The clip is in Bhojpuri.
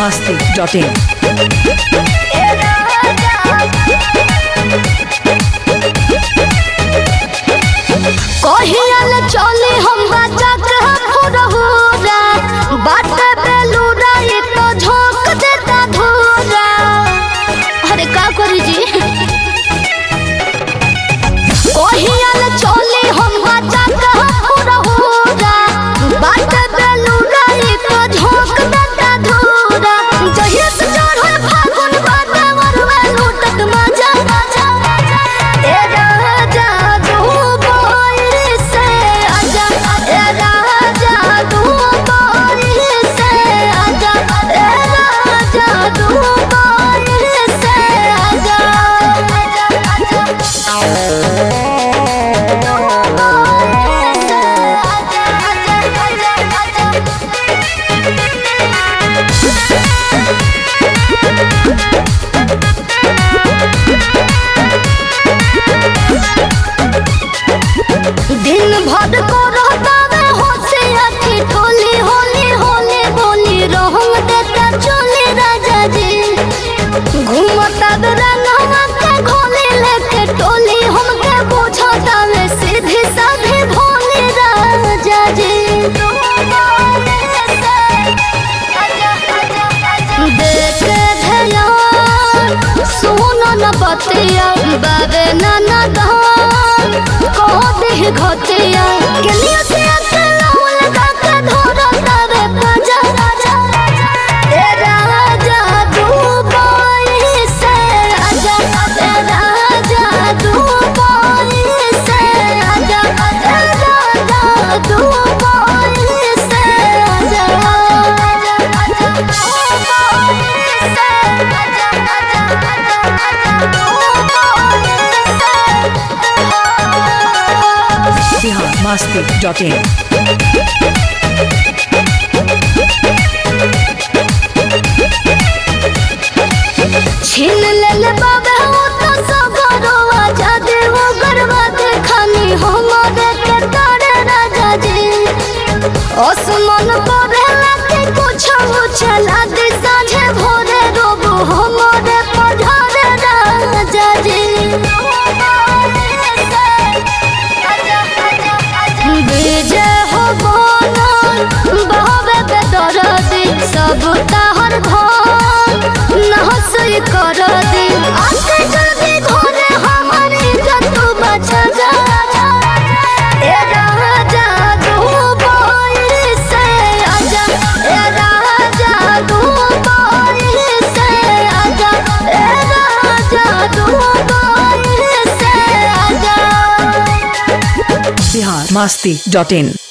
masti.in. कहियल चले हम बचा के फुरहुरा बाट बेलूरा ये तो झोंक देता धूरा अरे का करी जी कहियल चले हम बचा के फुरहुरा बाट बेलूरा ये तो झोंक देता धूरा जहिया से चढ़ल फागुन बाटे मरवे लूटत मजा ए राजा दुबई से आजा ए राजा दुबई से आजा ए राजा दुबई से आजा दिन भर को रहता में होसे अथी ठोली होली होली बोली रहम देता चोली राजा जी घूमता रंगवा के घोली लेके टोली हमके बुझता में सीधी साधी भोली राजा जी देख ध्यान सुन न बतिया बाबे नाना धान कह दे घतिया केलिया से अकेला लगा के धरो तारे पजा ए राजा दुबई से आजा ए राजा दुबई से आजा ए राजा दुबई से आजा Bihar masti.in. छीन लेले बाबे वो तो सगरो आजादे वो गरबा खानी हमारे के तारे राजा जी ओसमन परे लाते कुछ उछला दे साझे भोरे रोबो हमारे पधारे राजा जी विजय हो बनल बहबे बेदरदी सब ताहर धन नहसई कर दी आके जल्दी घरे हमारी जतु बचा जा ए राजा दुबई से आजा ए राजा दुबई से आजा ए राजा दुबई से आजा Bihar masti.in.